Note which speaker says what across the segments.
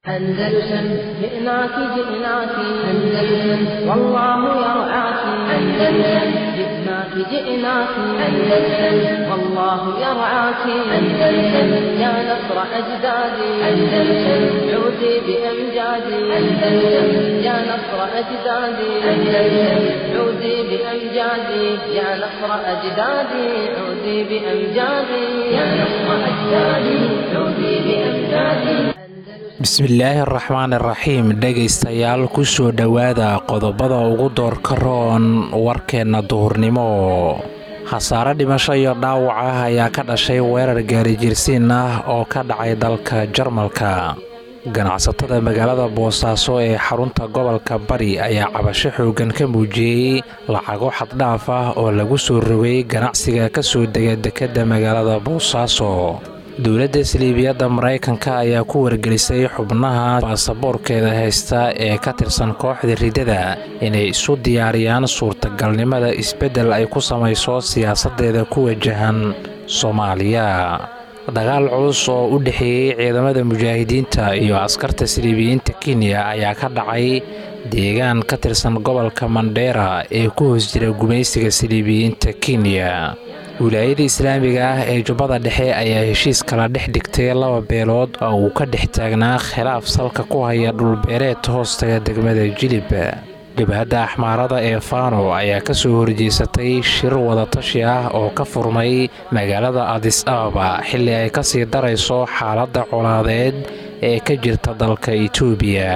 Speaker 1: أندلسن جئناك جئناك أندلسن والله يرعاك أندلسن جئناك جئناك أندلسن والله يرعاك أندلسن يا نصر أجدادي أندلسن عودي بأمجادي أندلسن يا نصر أجدادي أندلسن عودي بأمجادي يا نصر أجدادي عودي بأمجادي يا نصر أجدادي عودي بأمجادي
Speaker 2: bismillaahi araxmaan iraxiim dhegaystayaal kusoo dhowaada qodobada ugu doorka roon warkeenna duhurnimo khasaare dhimasho iyo dhaawac ah ayaa ka dhashay weerar gaarijirsiin ah oo ka dhacay dalka jarmalka ganacsatada magaalada boosaaso ee xarunta gobolka bari ayaa cabasho xooggan ka muujiyey lacago xaddhaaf ah oo lagu soo rogay ganacsiga ka soo dega dekedda magaalada boosaaso dowladda saliibiyadda maraykanka ayaa ku wargelisay xubnaha baasaboorkeeda haysta ee ka tirsan kooxda ridada inay isu diyaariyaan suurtagalnimada isbeddel ay ku samayso siyaasaddeeda ku wajahan soomaaliya dagaal culus oo u dhexeeyey ciidamada mujaahidiinta iyo askarta saliibiyiinta kenya ayaa ka dhacay deegaan ka tirsan gobolka mandheera ee ku hoos jira gumaysiga saliibiyiinta kenya wilaayada islaamiga ah ee jubbada dhexe ayaa heshiis kala dhex dhigtay laba beelood oo uu ka dhex taagnaa khilaaf salka ku haya dhulbeereed hoostaga degmada jilib jabhadda axmaarada ee faano ayaa ka soo horjeesatay shir wadatashi ah oo ka furmay magaalada adis ababa xilli ay ka sii darayso xaaladda colaadeed ee ka jirta dalka itoobiya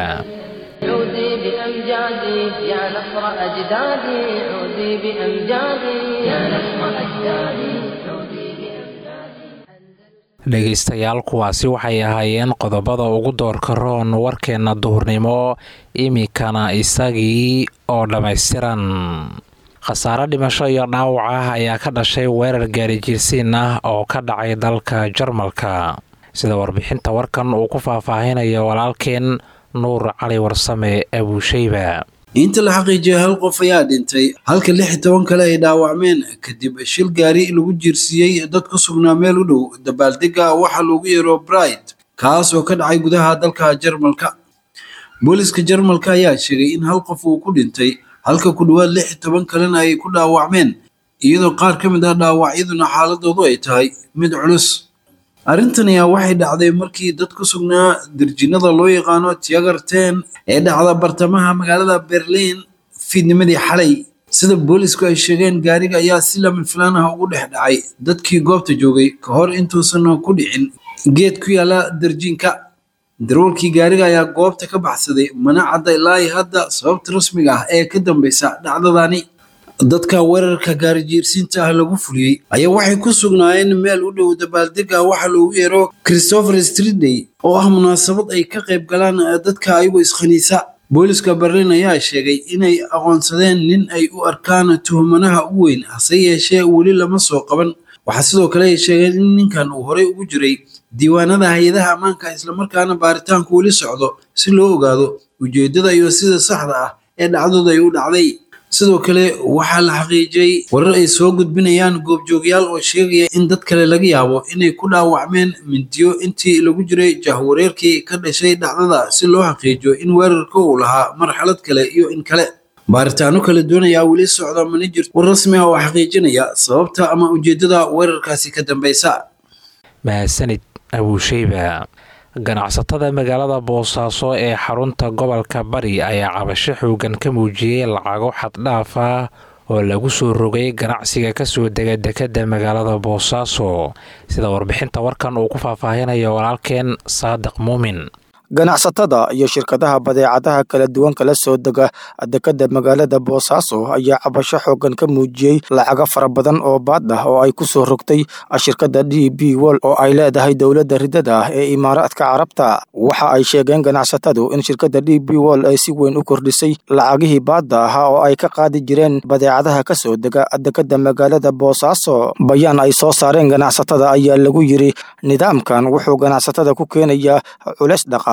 Speaker 1: عودي بأمجادي يا نصر أجدادي عودي بأمجادي يا نصر أجدادي عودي بأمجادي
Speaker 2: dhegaystayaal kuwaasi waxay ahaayeen qodobada ugu doorka roon warkeenna duhurnimo iminkana isagii oo dhammaystiran khasaare dhimasho iyo dhaawac ah ayaa ka dhashay weerar gaarijirsiin ah oo ka dhacay dalka jarmalka sida warbixinta warkan uu ku faahfaahinayo walaalkeen nuur cali warsame abuusheyba
Speaker 3: inta la xaqiijiyay hal qof ayaa dhintay halka lix iyo toban kale ay dhaawacmeen kadib shil gaari lagu jiirsiiyey dad ku sugnaa meel u dhow dabaaldega waxaa loogu yeero bride kaas oo ka dhacay gudaha dalka jarmalka booliska jarmalka ayaa sheegay in hal qof uu ku dhintay halka ku dhowaad lix iyo toban kalena ay ku dhaawacmeen iyadoo qaar ka mid ah dhaawacyaduna xaaladoodu ay tahay mid culus arrintan ayaa waxay dhacday markii dad ku sugnaa dirjinada loo yaqaano tiagarten ee dhacda bartamaha magaalada berliin fiidnimadii xalay sida boolisku ay sheegeen gaariga ayaa si lama filaan ah ugu dhex dhacay dadkii goobta joogay ka hor intuusan ku dhicin geed ku yaala darjiinka daroolkii gaariga ayaa goobta ka baxsaday mana cadda ilaahi hadda sababta rasmiga ah ee ka dambeysa dhacdadani dadka weerarka gaarijiirsiinta ah lagu fuliyey ayaa waxay ku sugnaayeen meel u dhow dabaaldega waxa loogu yeero christopher streetday oo ah munaasabad ay ka qayb galaan dadka ayagoo iskhaniisa booliska berlin ayaa sheegay inay aqoonsadeen nin ay u arkaan tuhumanaha u weyn hase yeeshee weli lama soo qaban waxaa sidoo kale ay sheegeen in ninkan uu horey ugu jiray diiwaanada hay-adaha ammaanka islamarkaana baaritaanku weli socdo si loo ogaado ujeedada iyo sida saxda ah ee dhacdooda ay u dhacday sidoo kale waxaa la xaqiijiyey warar ay soo gudbinayaan goobjoogyaal oo sheegaya in dad kale laga yaabo inay ku dhaawacmeen mindiyo intii lagu jiray jahwareerkii ka dhashay dhacdada si loo xaqiijiyo in weerarka uu lahaa marxalad kale iyo in kale baaritaano kala doonayaa weli socda mana jirto war rasmi ah oo xaqiijinaya sababta ama ujeedada weerarkaasi ka dambeysa
Speaker 2: mahadsanid abuusheyba ganacsatada magaalada boosaaso ee xarunta gobolka bari ayaa cabasho xoogan ka muujiyey lacago xaddhaaf ah oo lagu soo rogay ganacsiga kasoo dega dekedda magaalada boosaaso sida warbixinta warkan uu ku faahfaahinayo walaalkeen saadiq muumin
Speaker 4: ganacsatada iyo shirkadaha badeecadaha kala duwan kala soo dega dekedda magaalada boosaaso ayaa cabasho xoogan ka muujiyey lacago fara badan oo baad ah oo ay ku soo rogtay shirkadda d b wol oo ay leedahay dowladda ridada ah ee imaaraadka carabta waxa ay sheegeen ganacsatadu in shirkadda d b wol ay si weyn u kordhisay lacagihii baadda ahaa oo ay ka qaadi jireen badeecadaha ka soo dega dekedda magaalada boosaaso bayaan ay soo saareen ganacsatada ayaa lagu yiri nidaamkan wuxuu ganacsatada ku keenayaa culeys dhaqa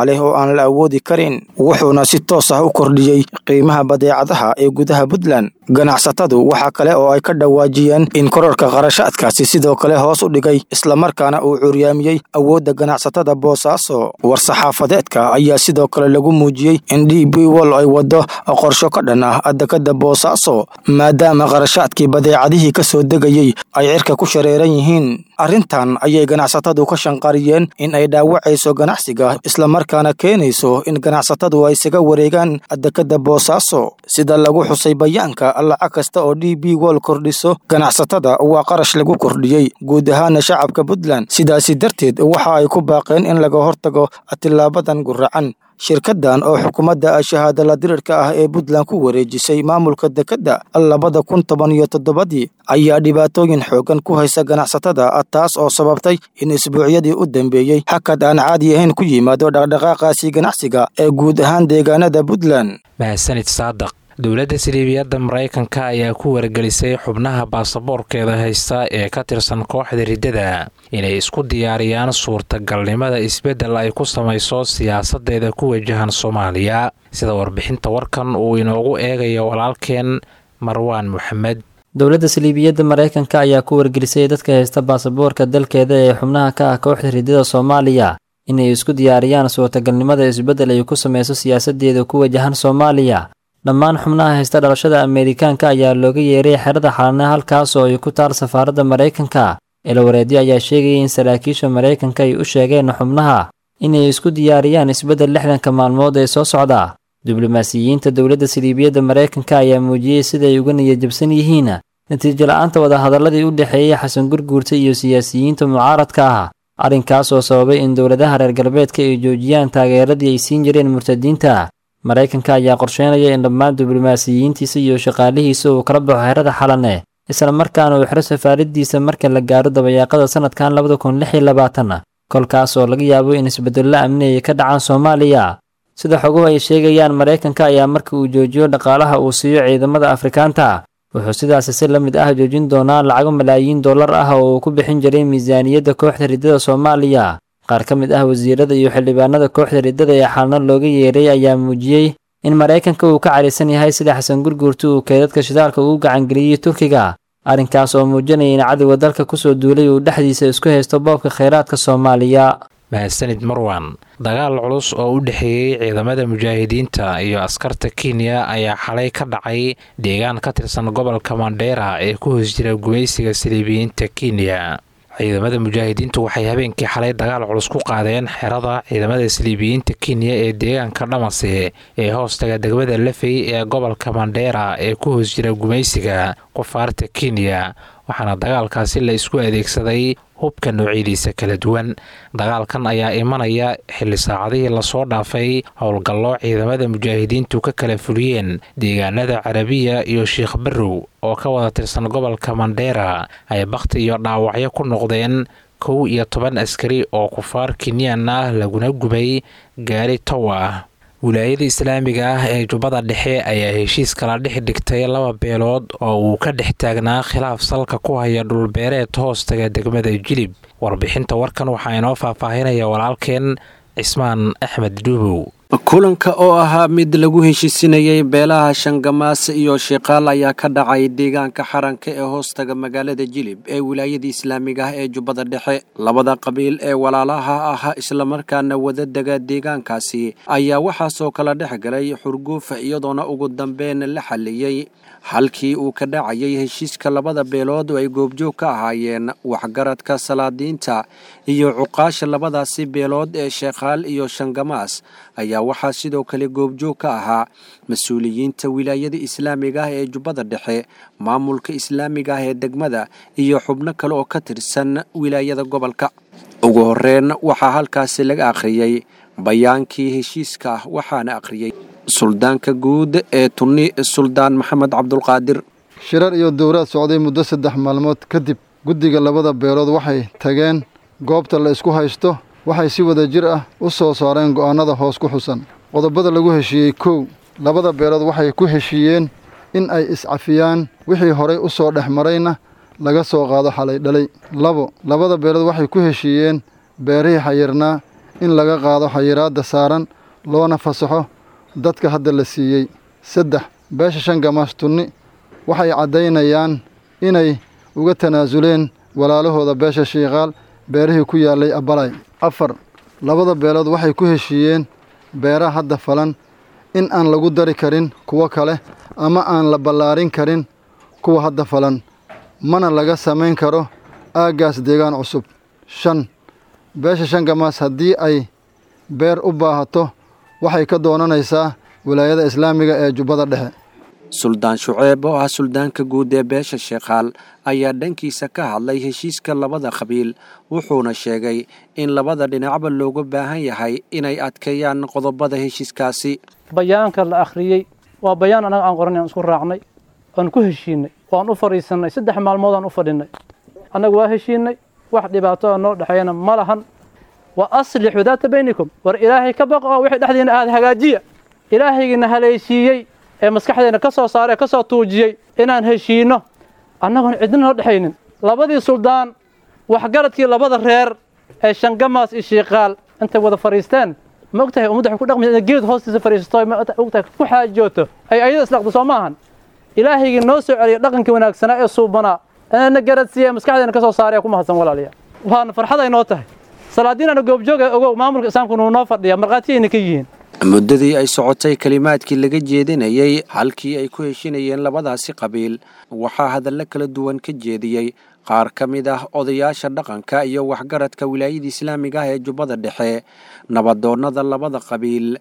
Speaker 4: leh oo aan la awoodi karin wuxuuna si toos ah u kordhiyey qiimaha badeecadaha ee gudaha puntland ganacsatadu waxaa kale oo ay ka dhawaajiyeen in kororka qarashaadkaasi sidoo kale hoos u dhigay islamarkaana uu curyaamiyey awoodda ganacsatada boosaaso war-saxaafadeedka ayaa sidoo kale lagu muujiyey in d b wol ay waddo qorsho ka dhan ah dekada boosaaso maadaama qarashaadkii badeecadihii ka soo degayey ay cirka ku shareeran yihiin arrintan ayay ganacsatadu ka shanqariyeen in ay dhaawacayso ganacsiga islamarkaana keenayso in ganacsatadu ay isaga wareegaan dekada boosaaso sida lagu xusay bayaanka lacag kasta oo d b wol kordhiso ganacsatada waa qarash lagu kordhiyey guud ahaana shacabka puntland sidaasi darteed waxa ay ku baaqeen in laga hortago tilaabadan guracan shirkadan oo xukuumadda shahaadala dirirka ah ee puntland ku wareejisay maamulka dekedda labada kun toban iyo toddobadii ayaa dhibaatooyin xoogan ku haysa ganacsatada taas oo sababtay in isbuucyadii u dambeeyey hakad aan caadi ahayn ku yimaado dhaqdhaqaaqaasi ganacsiga ee guud ahaan deegaanada puntland
Speaker 2: mahadsanid saadaq dowladda siliibiyadda maraykanka ayaa ku wargelisay xubnaha baasaboorkeeda haysta ee ka tirsan kooxda riddada inay isku diyaariyaan suurtagalnimada isbeddel ay ku samayso siyaasaddeeda ku wajahan soomaaliya sida warbixinta warkan uu inoogu eegayo walaalkeen marwaan moxamed
Speaker 5: dowladda saliibiyadda maraykanka ayaa ku wargelisay dadka haysta baasaboorka dalkeeda ee xubnaha ka ah kooxda riddada soomaaliya inay isku diyaariyaan suurtagalnimada isbeddel ay ku samayso siyaasaddeeda ku wajahan soomaaliya dhammaan xubnaha haysta dhalashada ameerikaanka ayaa looga yeeray xerada xalana halkaas oo ay ku taal safaaradda maraykanka eelawareedyo ayaa sheegaya in saraakiisha maraykanka ay u sheegeen xubnaha inay isku diyaariyaan isbeddel lixdanka maalmood ee soo socda diblomaasiyiinta dowladda saliibiyadda maraykanka ayaa muujiyey siday uga niyadjabsan yihiin natiijo la-aanta wadahadaladii u dhexeeyey xasan gurguurta iyo siyaasiyiinta mucaaradka ah arrinkaas oo sababay in dowladaha reer galbeedka ay joojiyaan taageeradii ay siin jireen murtadiinta maraykanka ayaa qorsheynaya in dhammaan diblomaasiyiintiisa iyo shaqaalihiisa uu kala baxo xerada xalane isla markaana uu xiro safaaradiisa marka la gaaro dabayaaqada sanadkan labada kun lix iyo labaatan kolkaas oo laga yaabo in isbedello amni ay ka dhacaan soomaaliya sida xoguhu ay sheegayaan maraykanka ayaa marka uu joojiyo dhaqaalaha uu siiyo ciidamada afrikaanta wuxuu sidaasi si la mid ah joojin doonaa lacago malaayiin dollar ah oo uu ku bixin jiray miisaaniyadda kooxda riddada soomaaliya qaar ka mid ah wasiirada iyo xildhibaanada kooxda riddada ee xalno looga yeeray ayaa muujiyey in maraykanka uu ka carisan yahay sida xasan gurguurta uu keedadka shidaalka ugu gacangeliyey turkiga arrinkaas oo muujinaya in cadowga dalka kusoo duulay uu dhexdiisa isku haysto boobka khayraadka soomaaliya
Speaker 2: mahadsanid marwan dagaal culus oo u dhexeeyey ciidamada mujaahidiinta iyo askarta kenya ayaa xalay ka dhacay deegaan ka tirsan gobolka mandheera ee ku hoos jira gumaysiga saliibiyiinta kenya ciidamada mujaahidiintu waxay habeenkii xalay dagaal culus ku qaadeen xerada ciidamada saliibiyiinta kenya ee deegaanka dhamase ee hoostaga degmada lafey ee gobolka mandheera ee ku hoos jira gumaysiga qufaarta kenya waxaana dagaalkaasi la isku adeegsaday hubka noocyadiisa kala duwan dagaalkan ayaa imanaya xilli saacadihii lasoo dhaafay howlgallo ciidamada mujaahidiintu ka kala fuliyeen deegaanada carabiya iyo sheikh barrow oo ka wada tirsan gobolka mandheera ay bakhti iyo dhaawacyo ku noqdeen kow iyo toban askari oo kufaar kenyaan ah laguna gubay gaari tow ah wilaayada islaamiga ah ee jubbada dhexe ayaa heshiis kala dhex dhigtay laba beelood oo uu ka dhex taagnaa khilaaf salka ku haya dhulbeereed hoostaga degmada jilib warbixinta warkan waxaa inoo faahfaahinaya walaalkeen cismaan axmed dhuubow
Speaker 6: kulanka oo ahaa mid lagu heshiisinayay beelaha shangamaase iyo sheekaal ayaa ka dhacay deegaanka xaranka ee hoostaga magaalada jilib ee wilaayada islaamiga ah ee jubbada dhexe labada qabiil ee walaalaha ah islamarkaana wadadega deegaankaasi ayaa waxaasoo kala dhex galay xurguufa iyadoona ugu dambeyn la xaliyey halkii uu ka dhacayay heshiiska labada beelood oo ay goobjoog ka ahaayeen waxgaradka salaadiinta iyo cuqaasha labadaasi beelood ee sheekhaal iyo shangamaas ayaa waxaa sidoo kale goobjoog ka ahaa mas-uuliyiinta wilaayada islaamiga ah ee jubbada dhexe maamulka islaamiga ah ee degmada iyo xubno kale oo ka tirsan wilaayada gobolka ugu horreyn waxaa halkaasi laga akhriyey bayaankii heshiiska ah waxaana akhriyey suldaanka guud ee tunni suldaan maxamed cabdulqaadir
Speaker 7: shirar iyo dowraad socday muddo saddex maalmood kadib guddiga labada beelood waxay tageen goobta la isku haysto waxay si wada jir ah u soo saareen go'aannada hoos ku xusan qodobada lagu heshiiyey kow labada beelood waxay ku heshiiyeen in ay iscafiyaan wixii horay u soo dhex marayna laga soo qaado xalay dhalay labo labada beelood waxay ku heshiiyeen beerihii xayirnaa in laga qaado xayiraadda saaran loona fasaxo dadka hadda la siiyey saddex beesha shangamaas tunni waxay caddaynayaan inay uga tanaasuleen walaalahooda beesha shiikaal beerihii ku yaallay abbalay afar labada beelood waxay ku heshiiyeen beeraha hadda falan in aan lagu dari karin kuwo kale ama aan la ballaarin karin kuwa hadda falan mana laga samayn karo aaggaas deegaan cusub shan beesha shangamaas haddii ay beer u baahato waxay ka doonanaysaa wilaayada islaamiga ee jubbada dhexe
Speaker 6: suldaan shuceeb oo ah suldaanka guud ee beesha sheekhaal ayaa dhankiisa ka hadlay heshiiska labada qabiil wuxuuna sheegay in labada dhinacba looga baahan yahay inay adkeeyaan qodobada heshiiskaasi
Speaker 8: bayaanka la akhriyey waa bayaan annaga aan qoran aan isku raacnay aan ku heshiinay waan u fadhiisannay saddex maalmood aan u fadhinnay annagu waa heshiinay wax dhibaato oo noo dhexeeyana ma lahan wa aslixuu daata baynikum war ilaahay ka baqo wixii dhexdiina aada hagaajiya ilaahaygiina haleeshiiyey ee maskaxdeena ka soo saaray ee ka soo tuujiyey inaan heshiinno annagoon cidna noo dhexaynin labadii suldaan waxgaradkii labada reer ee shangamaas iyo shiikaal intay wada fadhiisteen ma ogtahay ummadda waxay ku dhaqmi inay geed hoostiisa fadhiisato ma ogtahay ku xaajooto ay ayada islaqdo soo maahan ilaahaygii noo soo celiya dhaqankii wanaagsanaa ee suubanaa inaana garadsiiya ee maskaxdeena ka soo saaray ku mahadsan walaalayaa waana farxad ay noo tahay salaadiinana goobjooga ogow maamulka islaamku nuu noo fadhiya markhaatiyayna ka yihiin
Speaker 6: muddadii ay socotay kelimaadkii laga jeedinayey halkii ay ku heshinayeen labadaasi qabiil waxaa hadallo kala duwan ka jeediyey qaar ka mid ah odayaasha dhaqanka iyo waxgaradka wilaayada islaamiga ah ee jubbada dhexe nabadoonnada labada qabiil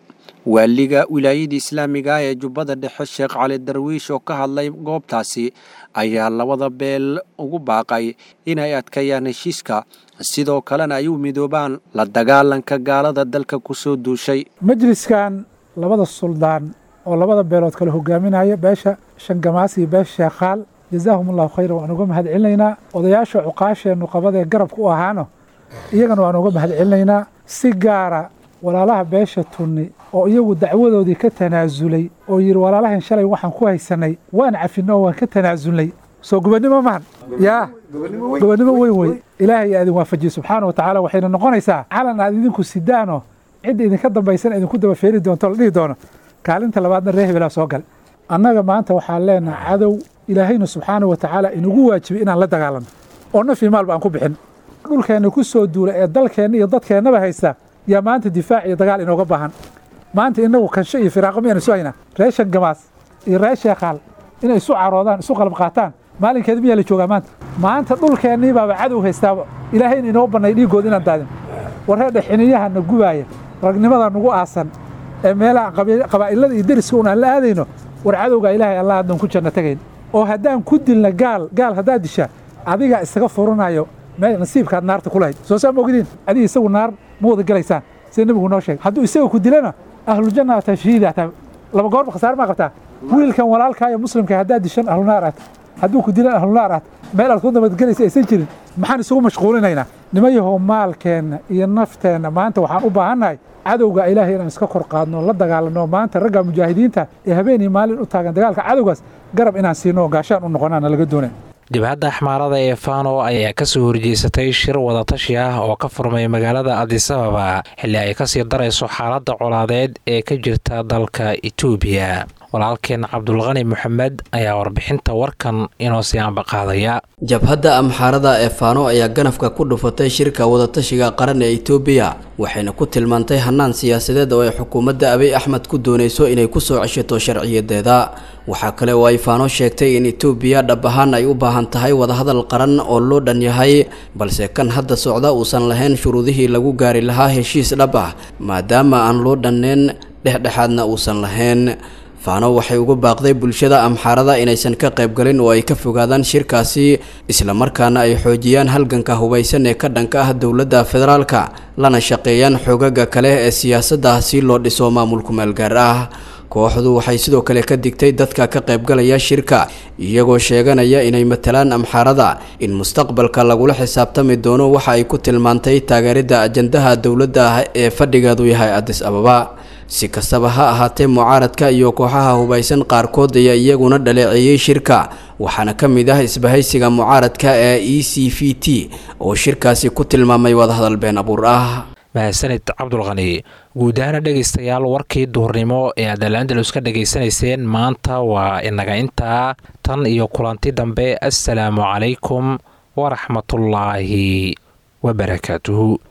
Speaker 6: waaliga wilaayada islaamiga ah ee jubbada dhexe sheekh cali darwiish oo ka hadlay goobtaasi ayaa labada beel ugu baaqay inay adkeeyaan heshiiska sidoo kalena ay u midoobaan la dagaalanka gaalada dalka ku soo duushay
Speaker 9: majliskan labada suldaan oo labada beelood kale hogaaminaya beesha shangamaas iyo beesha sheekhaal jazaahum allahu khayra waan uga mahad celinaynaa odayaasha cuqaasheennu qabadee garabka u ahaano iyagana waan uga mahad celinaynaa si gaara walaalaha beesha tunni oo iyagu dacwadoodii ka tanaasulay oo yidhi walaalahan shalay waxaan ku haysanay waan cafinno oo waan ka tanaasulnay soo gobonnimo mahan yaa gobonnimo weyn wey ilaahay aa idin waafajiye subxaana wa tacaala waxayna noqonaysaa calan aad idinku sidaanoo cidda idinka dambaysan idinku daba feeri doonto la dhihi doono kaalinta labaadna ree hebelaa soo gal annaga maanta waxaan leenaha cadow ilaahayna subxaana wa tacaala inugu waajibay inaan la dagaalanno oo nafii maalba aan ku bixin dhulkeenna ku soo duula ee dalkeenna iyo dadkeennaba haysta yaa maanta difaac iyo dagaal inooga baahan maanta inagu kansho iyo firaaqo miyaan isu haynaa ree shangamaas iyo ree sheekhaal inay isu caroodaan isu qalab qaataan maalinkeeda miyaa la joogaa maanta maanta dhulkeennii baaba cadow haystaaba ilaahayna inoo bannay dhiiggood inaan daadin warreedha xiniyaha na gubaaya ragnimada nagu aasan ee meelaha qabaa'ilada iyo deriska un aan la aadayno war cadowgaa ilaahay allah haddaan ku janno tagayn oo haddaan ku dilna gaal gaal haddaad dishaa adigaa isaga furanayo meel nasiibkaad naarta ku lahayd soo saa ma ogdiin adiga isagu naar ma wada gelaysaan sida nebigu noo sheegay hadduu isaga ku dilana ahlujanna ataa shahiida ataa laba goorba khasaar maa qabtaa wiilkan walaalkaa iyo muslimka haddaad dishan ahlunaar aata hadduu ku dilan ahlunaar aata meel aad ku nabadgelaysa aysan jirin maxaan isugu mashquulinaynaa nimayahow maalkeenna iyo nafteenna maanta waxaan u baahannahay cadowga ilaahay inaan iska kor qaadno la dagaalanno maanta ragga mujaahidiinta ee habeen iyo maalin u taagan dagaalka cadowgaas garab inaan siino oo gaashaan u noqonaana laga doonay
Speaker 2: dibadda axmaarada ee fano ayaa kasoo horjeesatay shir wadatashi ah oo ka furmay magaalada adisababa xilli ay kasii darayso xaaladda colaadeed ee ka jirta dalka etoobiya walaalkeen cabdulqani moxamed ayaa warbixinta warkan inoo sii ambaqaadaya
Speaker 10: jabhadda amxaarada ee faano ayaa ganafka ku dhufatay shirka wadatashiga qaran ee etoobiya waxayna ku tilmaantay hannaan siyaasadeed oo ay xukuumadda abiy axmed ku doonayso inay kusoo ceshato sharciyadeeda waxaa kale oo ay faano sheegtay in etoobiya dhab ahaan ay u baahan tahay wadahadal qaran oo loo dhan yahay balse kan hadda socda uusan lahayn shuruudihii lagu gaari lahaa heshiis dhab ah maadaama aan loo dhanneyn dhexdhexaadna uusan lahayn faano waxay uga baaqday bulshada amxaarada inaysan ka qaybgalin oo ay ka fogaadaan shirkaasi islamarkaana ay xoojiyaan halganka hubaysan ee ka dhanka ah dowladda federaalka lana shaqeeyaan xoogaga kale ee siyaasadda si loo dhiso maamulku meelgaar ah kooxdu waxay sidoo kale ka digtay dadka ka qaybgalaya shirka iyagoo sheeganaya inay matalaan amxaarada in mustaqbalka lagula xisaabtami doono waxa ay ku tilmaantay taageeridda ajandaha dowladda ah ee fadhigeedu yahay adis ababa si kastaba ha ahaatee mucaaradka iyo kooxaha hubaysan qaarkood ayaa iyaguna dhaleeceeyey shirka waxaana ka mid ah isbahaysiga mucaaradka ee e c v t oo shirkaasi ku tilmaamay wadahadal been abuur ah
Speaker 2: mahadsanid cabdulqani guud ahaana dhegaystayaal warkii duhurnimo ee aad alandalus ka dhegaysanayseen maanta waa inaga intaa tan iyo kulanti dambe assalaamu calaykum waraxmatullaahi wabarakaatuhu